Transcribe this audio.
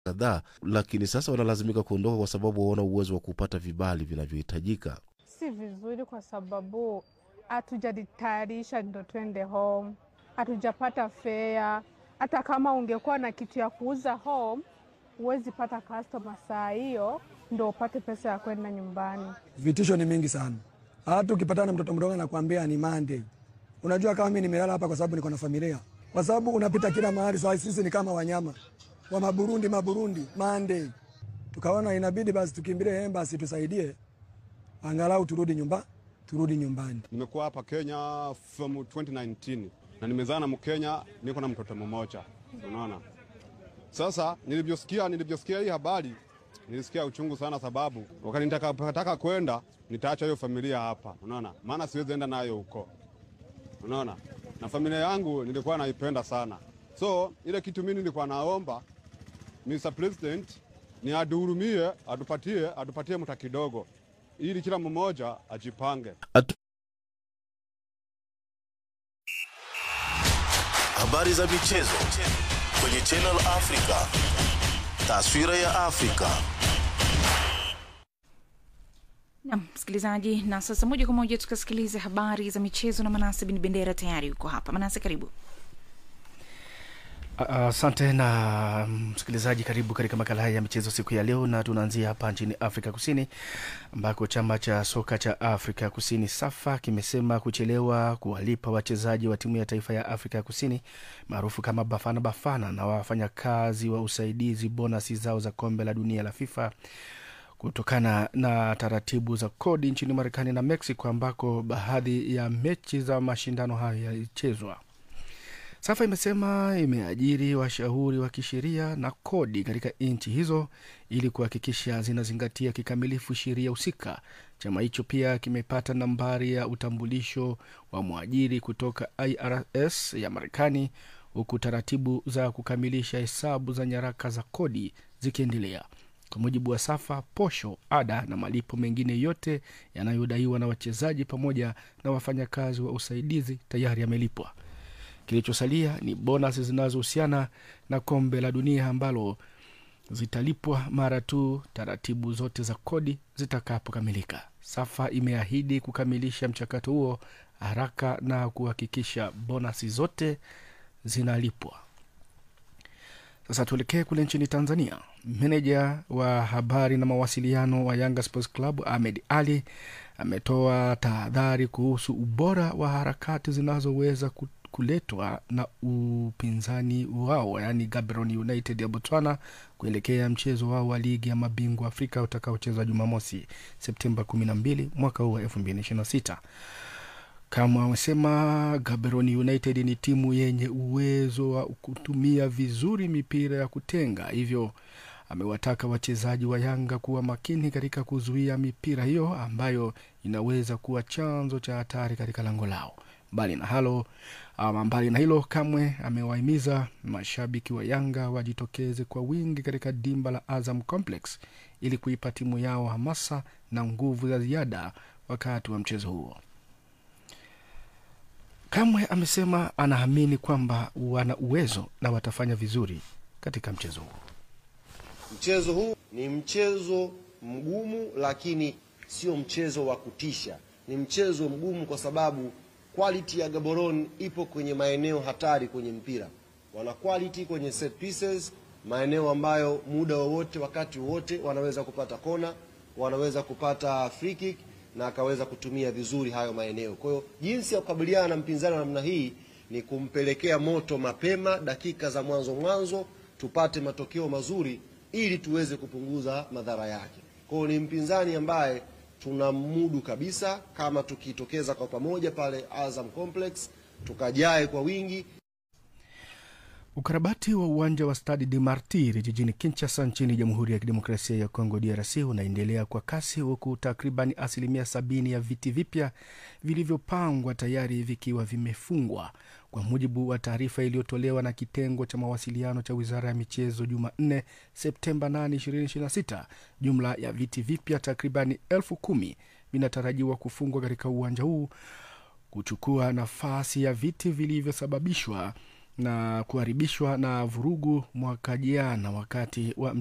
kadhaa, lakini sasa wanalazimika kuondoka kwa sababu hawana uwezo wa kupata vibali vinavyohitajika. Si vizuri kwa sababu hatujajitayarisha ndo twende home, hatujapata fea. Hata kama ungekuwa na kitu ya kuuza home, huwezi pata customer saa hiyo ndo upate pesa ya kwenda nyumbani. Vitisho ni mingi sana. Hata ukipatana na mtoto mdogo anakuambia ni Monday. Unajua kama mimi nimelala hapa kwa sababu niko na familia, kwa sababu unapita kila mahali. Sasa sisi ni kama wanyama wa Maburundi, Maburundi Monday. Tukaona inabidi basi tukimbilie embassy tusaidie, angalau turudi nyumba, turudi nyumbani. Nimekuwa hapa Kenya from 2019 na nimezaa na Mkenya, niko na mtoto mmoja. Unaona, sasa nilivyosikia nilivyosikia hii habari nilisikia uchungu sana, sababu wakati nitakapotaka kwenda nitaacha hiyo familia hapa, unaona, maana siwezi enda nayo huko, unaona, na familia yangu nilikuwa naipenda sana. So ile kitu mimi nilikuwa naomba Mr. President ni aduhurumie, atupatie atupatie mta kidogo, ili kila mmoja ajipange. Atu... Habari za michezo kwenye Channel Africa. Taswira ya Afrika. Nam msikilizaji, na sasa moja kwa moja tukasikilize habari za michezo na Manase Bin Bendera. Tayari yuko hapa. Manase, karibu. Asante uh, na msikilizaji, karibu katika makala haya ya michezo siku ya leo, na tunaanzia hapa nchini Afrika Kusini ambako chama cha soka cha Afrika Kusini SAFA kimesema kuchelewa kuwalipa wachezaji wa timu ya taifa ya Afrika Kusini maarufu kama Bafana Bafana na wafanyakazi wa usaidizi bonasi zao za kombe la dunia la FIFA kutokana na taratibu za kodi nchini Marekani na Mexico ambako baadhi ya mechi za mashindano hayo yalichezwa. SAFA imesema imeajiri washauri wa kisheria na kodi katika nchi hizo ili kuhakikisha zinazingatia kikamilifu sheria husika. Chama hicho pia kimepata nambari ya utambulisho wa mwajiri kutoka IRS ya Marekani, huku taratibu za kukamilisha hesabu za nyaraka za kodi zikiendelea. Kwa mujibu wa SAFA, posho, ada na malipo mengine yote yanayodaiwa na wachezaji pamoja na wafanyakazi wa usaidizi tayari yamelipwa. Kilichosalia ni bonasi zinazohusiana na kombe la dunia ambalo zitalipwa mara tu taratibu zote za kodi zitakapokamilika. SAFA imeahidi kukamilisha mchakato huo haraka na kuhakikisha bonasi zote zinalipwa. Sasa tuelekee kule nchini Tanzania. Meneja wa habari na mawasiliano wa Yanga Sports Club Ahmed Ali ametoa tahadhari kuhusu ubora wa harakati zinazoweza kuletwa na upinzani wao yaani Gaborone United ya Botswana kuelekea mchezo wao wa ligi ya mabingwa Afrika utakaochezwa Jumamosi Septemba 12 mwaka huu wa 2026. Kama amesema Gaborone United ni timu yenye uwezo wa kutumia vizuri mipira ya kutenga, hivyo amewataka wachezaji wa Yanga kuwa makini katika kuzuia mipira hiyo ambayo inaweza kuwa chanzo cha hatari katika lango lao. Mbali na halo ama mbali na hilo, Kamwe amewahimiza mashabiki wa Yanga wajitokeze kwa wingi katika dimba la Azam Complex ili kuipa timu yao hamasa na nguvu za ziada wakati wa mchezo huo. Kamwe amesema anaamini kwamba wana uwezo na watafanya vizuri katika mchezo huo. Mchezo huu ni mchezo mgumu, lakini sio mchezo wa kutisha. Ni mchezo mgumu kwa sababu quality ya Gaborone ipo kwenye maeneo hatari kwenye mpira. Wana quality kwenye set pieces, maeneo ambayo muda wowote, wakati wowote wanaweza kupata kona, wanaweza kupata free kick na akaweza kutumia vizuri hayo maeneo. Kwa hiyo jinsi ya kukabiliana na mpinzani wa namna hii ni kumpelekea moto mapema, dakika za mwanzo mwanzo, tupate matokeo mazuri ili tuweze kupunguza madhara yake. Kwa hiyo ni mpinzani ambaye tunamudu kabisa, kama tukitokeza kwa pamoja pale Azam Complex tukajae kwa wingi. Ukarabati wa uwanja wa Stade de Martyr jijini Kinshasa nchini Jamhuri ya Kidemokrasia ya Kongo DRC unaendelea kwa kasi huku takriban asilimia sabini ya viti vipya vilivyopangwa tayari vikiwa vimefungwa, kwa mujibu wa taarifa iliyotolewa na kitengo cha mawasiliano cha Wizara ya Michezo Jumanne Septemba 8, 2026. Jumla ya viti vipya takribani elfu kumi vinatarajiwa kufungwa katika uwanja huu kuchukua nafasi ya viti vilivyosababishwa na kuharibishwa na vurugu mwaka jana wakati wa